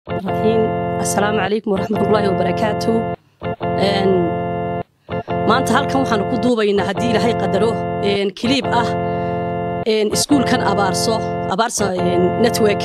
raxiim assalaamu calaykum waraxmatullaahi wabarakaatu maanta halkan waxaanu ku duubaynaa haddii ilaahay qadaro kiliib ah iskuulkan abaarso abaarso network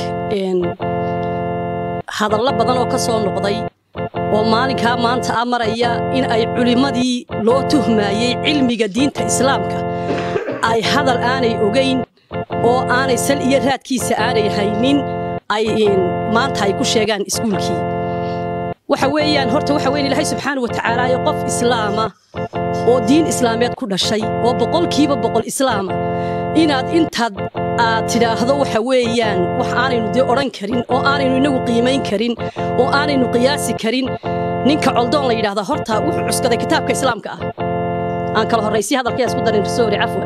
hadallo badan oo ka soo noqday oo maalinkaa maanta a maraya in ay culimmadii loo tuhmaayey cilmiga diinta islaamka ay hadal aanay ogayn oo aanay sal iyo raadkiisa aanay haynin ay maanta ay ku sheegaan iskuulkii waxa weeyaan horta waxa weyn ilaahay subxaana wa tacaala ee qof islaama oo diin islaameed ku dhashay oo boqolkiiba boqol islaama inaad intaad aad tidhaahdo waxa weeyaan wax aanaynu dee odhan karin oo aanaynu inagu qiimayn karin oo aanaynu qiyaasi karin ninka coldoon la yidhahdaa horta wuxuu cuskaday kitaabka islaamka ah aan kala horraysay hadalkaya isku darin rasoori cafwan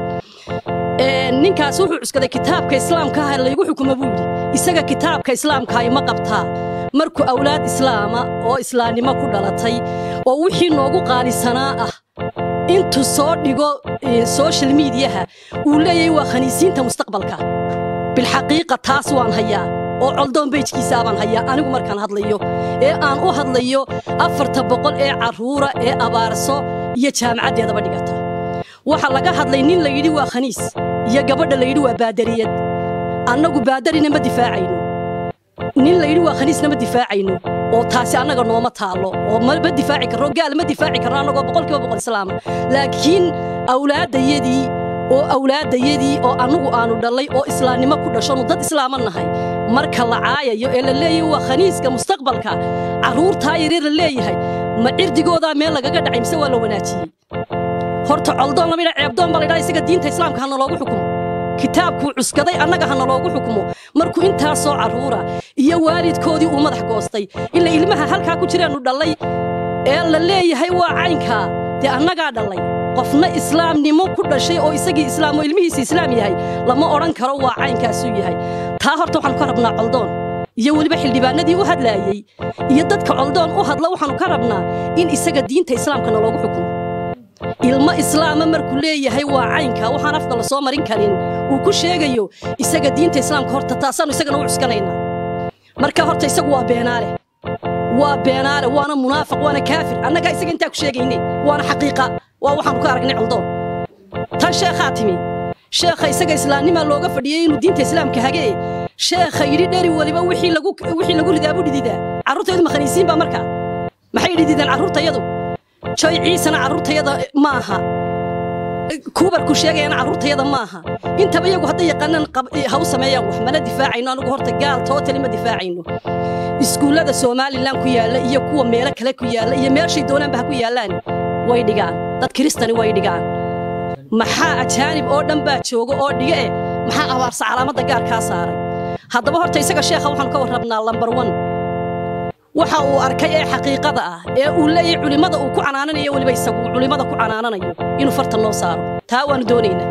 ninkaas wuxuu cuskaday kitaabka islaamka ah laygu xukumo buu yidhi isaga kitaabka islaamka ima qabtaa markuu awlaad islaama oo islaamnimo ku dhalatay oo wixii noogu qaalisanaa ah intuu soo dhigo social miidiyaha uu leeyahay waa khaniisiinta mustaqbalka bilxaqiiqa taas waan hayaa oo coldoon beyjkiisaa baan hayaa anigu markaan hadlayo ee aan u hadlayo afarta boqol ee carruura ee abaarso iyo jaamacaddeedaba dhigata waxaa laga hadlay nin la yidhi waa khaniis iyo gabadha la yidhi waa baadariyad annagu baadarina ma difaacayno nin la yidhi waa khaniisna ma difaacayno oo taasi annaga nooma taallo oo ma difaaci karno gaal ma difaaci karno annagoo boqolkiiba boqol islaama laakiin awlaaddayadii oo awlaaddayadii oo annugu aanu dhallay oo islaamnimo ku dhashonu dad islaama nahay marka la caayayo ee la leeyahay waa khaniiska mustaqbalka carruurtaa yaryar la leeyahay ma cirdigoodaa meel lagaga dhacay mise waa la wanaajiyey horta coldoon lama yidhaa ceebdoon baa la yidhaha isaga diinta islaamka hana loogu xukumo kitaabkuu cuskaday annaga hana loogu xukumo markuu intaasoo carruura iyo waalidkoodii uu madax goostay ila ilmaha halkaa ku jiraannu dhallay ee la leeyahay waa caynkaa dee annagaa dhallay qofna islaamnimo ku dhashay oo isagii islaam oo ilmihiisa islaam yahay lama odhan karo waa caynkaasuu yahay taa horta waxaanu ka rabnaa coldoon iyo weliba xildhibaanadii u hadlaayey iyo dadka coldoon u hadla waxaanu ka rabnaa in isaga diinta islaamkana loogu xukumo ilmo islaama markuu leeyahay waa caynka waxaan afka la soo marin karin uu ku sheegayo isaga diinta islaamka horta taasaannu isagana u cuskanaynaa marka horta isagu waa beenaale waa beenaale waana munaafiq waana kaafir annagaa isaga intaa ku sheegayne waana xaqiiqa waa waxaanu ka aragnay coldoon tan sheekhaa timi sheekha isaga islaamnimaa looga fadhiyey inuu diinta islaamka hagee sheekha yidhi dheri weliba wixii lagu ridaa buu dhididaa carruurtaydu ma khaniisiin baa markaa maxay dhidideen carruurtayadu joy ciisana carruurtayada maaha kuubarku sheegayana carruurtayada maaha intaba iyagu hadday yaqaanaan ha u sameeyaan wax mana difaacayno anugu horta gaal tootali ma difaacayno iskuullada somalilan ku yaalla iyo kuwa meelo kale ku yaalla iyo meeshay doonaanba ha ku yaallaan way dhigaan dad kiristani way dhigaan maxaa ajaanib oo dhan baa jooga oo dhiga eh maxaa abaarsa calaamadda gaarkaa saaray haddaba horta isaga sheekha waxaanu ka warrabnaa lambar wan waxa uu arkay ee xaqiiqada ah ee uu leeyahay culimmada uu ku canaananayo weliba isagu uu culimmada ku canaananayo inuu farta noo saaro taa waanu doonaynaa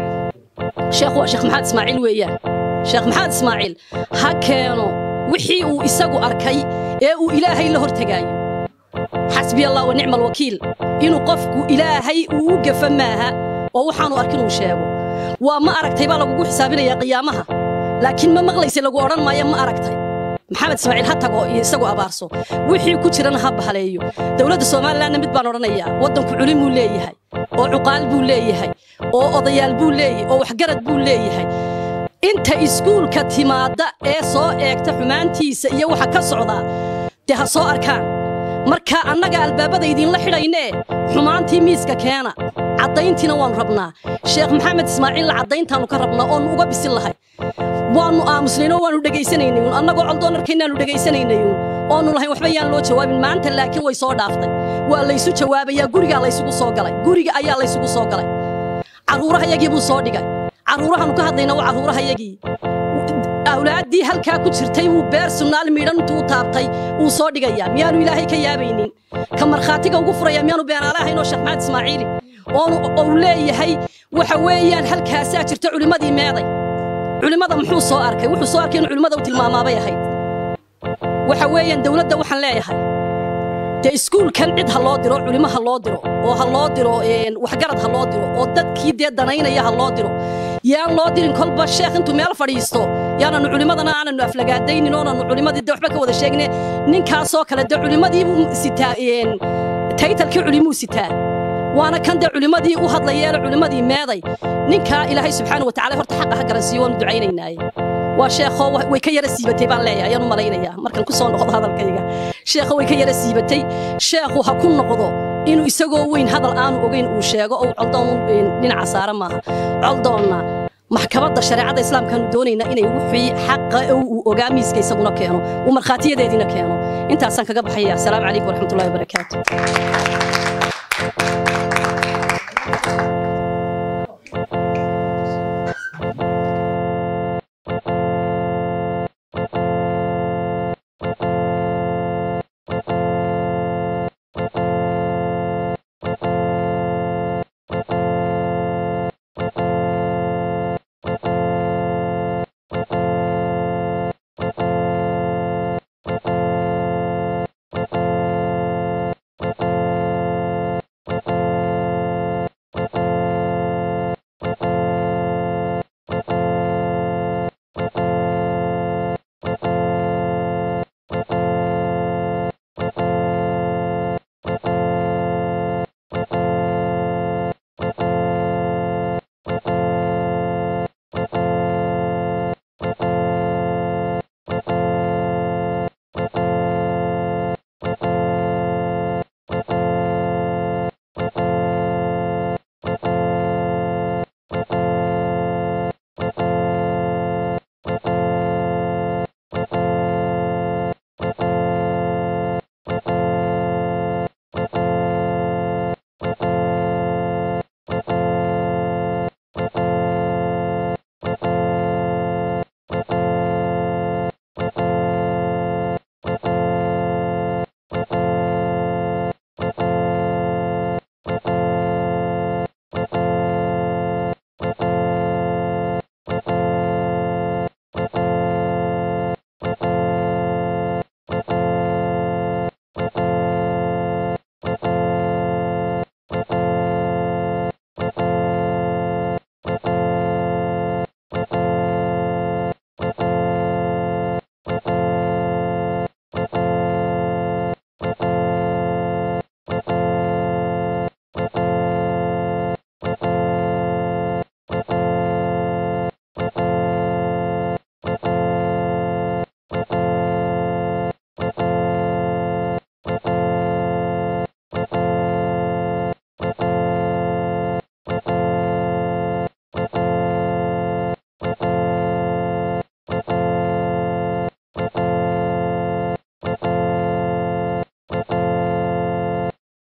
sheekhu waa sheekh maxamed ismaaciil weeyaan sheekh maxamed ismaaciil ha keeno wixii uu isagu arkay ee uu ilaahay la hortegaayo xasbi allah wa nicma alwakiil inuu qofku ilaahay uu u gafa maaha oo waxaanu arkin uu sheego waa ma aragtay baa lagugu xisaabinayaa qiyaamaha laakiin ma maqlaysa lagu odhan maayo ma aragtay maxamed ismaaciil ha tago iyo isagoo abaarso wixii ku jirana ha bahaleeyo dowladda somalilanna mid baan odhanayaa waddanku culim buu leeyahay oo cuqaal buu leeyahay oo odayaal buu leeyahay oo waxgarad buu leeyahay inta iskuulka timaadda ee soo eegta xumaantiisa iyo waxa ka socdaa dee ha soo arkaan marka annaga albaabada idinla xidhaynee xumaantii miiska keena caddayntiina waannu rabnaa sheekh maxamed ismaaciilla caddayntaannu ka rabnaa oonnu uga bisin lahay waannu aamusnaynoo waannu dhegaysanaynayun annagoo coldoon arkaynaannu dhegaysanaynayun oonnu lahayn waxba yaan loo jawaabin maanta laakiin way soo dhaaftay waa laysu jawaabayaa gurigaa laysugu soo galay guriga ayaa laysugu soo galay carruurahayagii buu soo dhigay carruurahannu ka hadlayna waa carruurahayagii awlaaddii halkaa ku jirtay wuu beer sunnaal miidhan intuu taabtay wuu soo dhigayaa miyaanu ilaahay ka yaabaynin ka markhaatiga ugu furaya miyaanu beenaale ahayn oo sheekh maxamed ismaaciili oonu ou leeyahay waxa weeyaan halkaasaa jirta culimmadii meeday culimmada muxuu soo arkay wuxuu soo arkay inuu culimmada u tilmaamaabay ahayd waxa weeyaan dowladda waxaan leeyahay dee iskuulkan cid ha loo diro culimo ha loo diro oo ha loo diro waxgarad ha loo diro oo dadkii dee danaynaya ha loo diro yaan loo dirin kolba sheekh intuu meel fadhiisto yaananu culimmadana aananu aflagaadaynin oonanu culimmadii de waxba ka wada sheegne ninkaasoo kale de culimmadii buu sitaa taytalkii culimuu sitaa waana kan dee culimmadii u hadlayeele culimmadii meeday ninkaa ilaahay subxaana wa tacala horta xaqa ha garansiiyo waanu ducaynaynaaye waa sheekoo way ka yara siibatay baan leeyahay ayaan u malaynayaa markaan ku soo noqdo hadalkayga sheekho way ka yara siibatay sheekhu ha ku noqdo inuu isagoo weyn hadal aanu ogayn uu sheego oo coldoon dhinaca saara maaha coldoonna maxkamadda shareecada islaamkaanu doonaynaa inay wixii xaqa uu ogaa miiska isaguna keeno uu markhaatiyadeediina keeno intaasaan kaga baxaya asalaamu calaykum waraxmatullahi wabarakaatu